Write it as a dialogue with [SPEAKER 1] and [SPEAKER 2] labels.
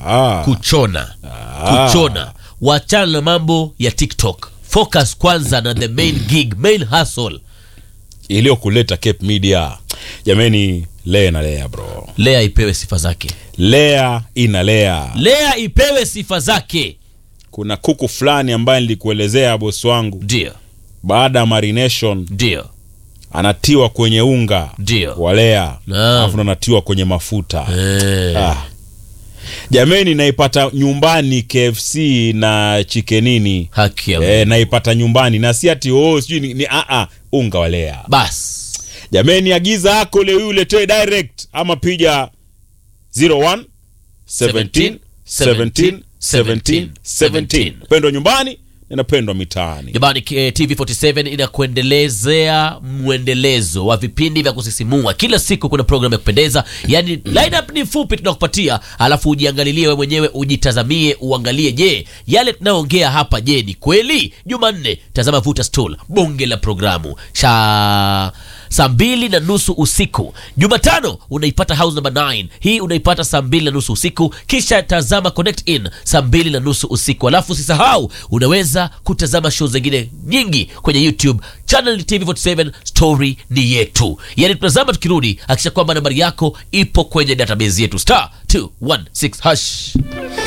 [SPEAKER 1] Ah.
[SPEAKER 2] kuchona kuchona wachana na mambo ya tiktok focus kwanza na the main gig main hustle
[SPEAKER 1] iliyokuleta Cape Media. Jameni, lea na lea bro,
[SPEAKER 2] lea ipewe sifa zake
[SPEAKER 1] lea ina lea.
[SPEAKER 2] lea ipewe sifa zake
[SPEAKER 1] Kuna kuku fulani ambaye nilikuelezea bosi wangu,
[SPEAKER 2] ndio
[SPEAKER 1] baada ya marination
[SPEAKER 2] ndio
[SPEAKER 1] anatiwa kwenye unga
[SPEAKER 2] Ndio.
[SPEAKER 1] wa lea,
[SPEAKER 2] Naam.
[SPEAKER 1] alafu ndo anatiwa kwenye mafuta
[SPEAKER 2] eh.
[SPEAKER 1] ah. Jameni, naipata nyumbani KFC na chikenini
[SPEAKER 2] haki ya
[SPEAKER 1] eh, naipata nyumbani na si ati oh, sijui ni, ni a a unga wa lea.
[SPEAKER 2] bas
[SPEAKER 1] Jameni, agiza yako leo hii uletee direct ama piga 01 17 17 17 17. Pendwa nyumbani ninapendwa mitaani.
[SPEAKER 2] jamani eh, tv47 inakuendelezea mwendelezo wa vipindi vya kusisimua kila siku kuna program ya kupendeza yani lineup ni fupi tunakupatia alafu ujiangalilie we mwenyewe ujitazamie uangalie je yale tunayoongea hapa je ni kweli jumanne tazama vuta stool bonge la programu cha saa mbili na nusu usiku jumatano unaipata house number 9 hii unaipata saa mbili na nusu usiku kisha tazama connect in saa mbili na nusu usiku alafu usisahau unaweza kutazama show zingine nyingi kwenye youtube channel ni tv47 story ni yetu yani tunazama tukirudi akisha kwamba nambari yako ipo kwenye database yetu star 216 hash